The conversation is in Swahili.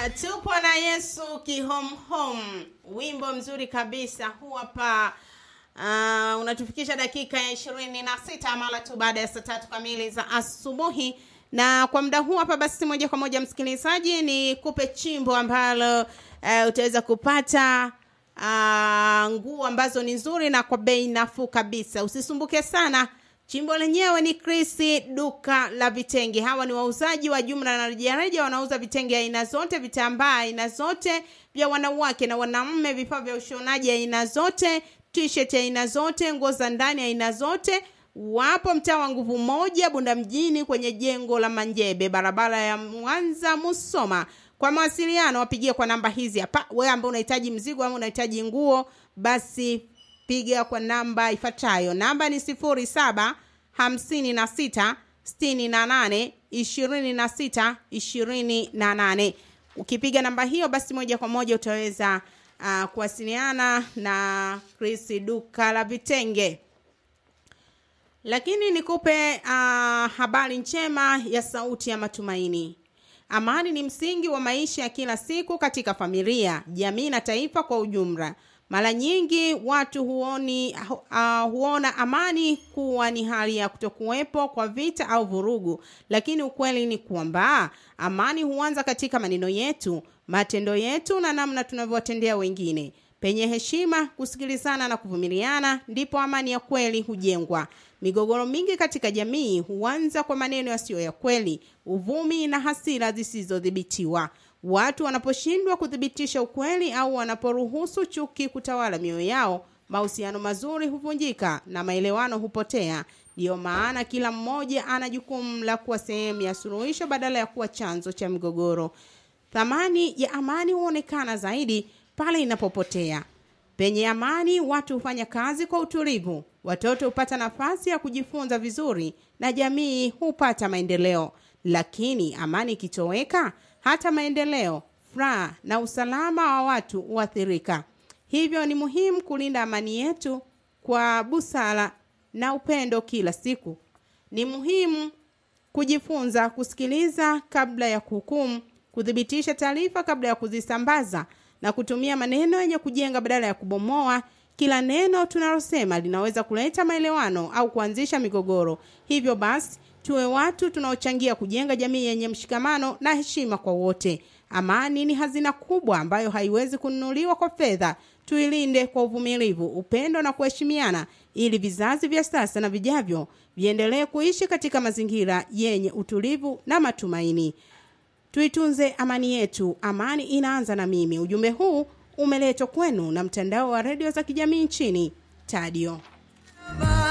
tupo na Yesu kihomhom, wimbo mzuri kabisa huu hapa. Uh, unatufikisha dakika ya ishirini na sita mara tu baada ya saa tatu kamili za asubuhi, na kwa muda huu hapa basi, moja kwa moja msikilizaji, ni kupe chimbo ambalo uh, utaweza kupata uh, nguo ambazo ni nzuri na kwa bei nafuu kabisa. Usisumbuke sana. Chimbo lenyewe ni Chris duka la vitenge. Hawa ni wauzaji wa jumla na rejareja, wanauza vitenge aina zote, vitambaa aina zote vya wanawake na wanaume, vifaa vya ushonaji aina zote, t-shirt aina zote, nguo za ndani aina zote. Wapo mtaa wa Nguvu Moja, Bunda mjini, kwenye jengo la Manjebe, barabara ya Mwanza Musoma. Kwa mawasiliano wapigie kwa namba hizi hapa. Wewe ambaye unahitaji mzigo ama unahitaji nguo, basi piga kwa namba ifuatayo. Namba ni sifuri saba hamsini na sita sitini na nane ishirini na sita ishirini na nane. Ukipiga namba hiyo, basi moja kwa moja utaweza uh, kuwasiliana na Chris duka la vitenge. Lakini nikupe uh, habari njema ya sauti ya matumaini. Amani ni msingi wa maisha ya kila siku katika familia, jamii na taifa kwa ujumla. Mara nyingi watu huoni, uh, huona amani kuwa ni hali ya kutokuwepo kwa vita au vurugu, lakini ukweli ni kwamba amani huanza katika maneno yetu, matendo yetu na namna tunavyowatendea wengine. Penye heshima, kusikilizana na kuvumiliana, ndipo amani ya kweli hujengwa. Migogoro mingi katika jamii huanza kwa maneno yasiyo ya kweli, uvumi na hasira zisizodhibitiwa. Watu wanaposhindwa kuthibitisha ukweli au wanaporuhusu chuki kutawala mioyo yao, mahusiano mazuri huvunjika na maelewano hupotea. Ndiyo maana kila mmoja ana jukumu la kuwa sehemu ya suluhisho badala ya kuwa chanzo cha migogoro. Thamani ya amani huonekana zaidi pale inapopotea. Penye amani, watu hufanya kazi kwa utulivu, watoto hupata nafasi ya kujifunza vizuri na jamii hupata maendeleo. Lakini amani ikitoweka, hata maendeleo, furaha na usalama wa watu huathirika. Hivyo ni muhimu kulinda amani yetu kwa busara na upendo kila siku. Ni muhimu kujifunza kusikiliza kabla ya kuhukumu, kuthibitisha taarifa kabla ya kuzisambaza na kutumia maneno yenye kujenga badala ya kubomoa. Kila neno tunalosema linaweza kuleta maelewano au kuanzisha migogoro. Hivyo basi tuwe watu tunaochangia kujenga jamii yenye mshikamano na heshima kwa wote. Amani ni hazina kubwa ambayo haiwezi kununuliwa kwa fedha. Tuilinde kwa uvumilivu, upendo na kuheshimiana, ili vizazi vya sasa na vijavyo viendelee kuishi katika mazingira yenye utulivu na matumaini. Tuitunze amani yetu. Amani inaanza na mimi. Ujumbe huu umeletwa kwenu na mtandao wa redio za kijamii nchini Tadio.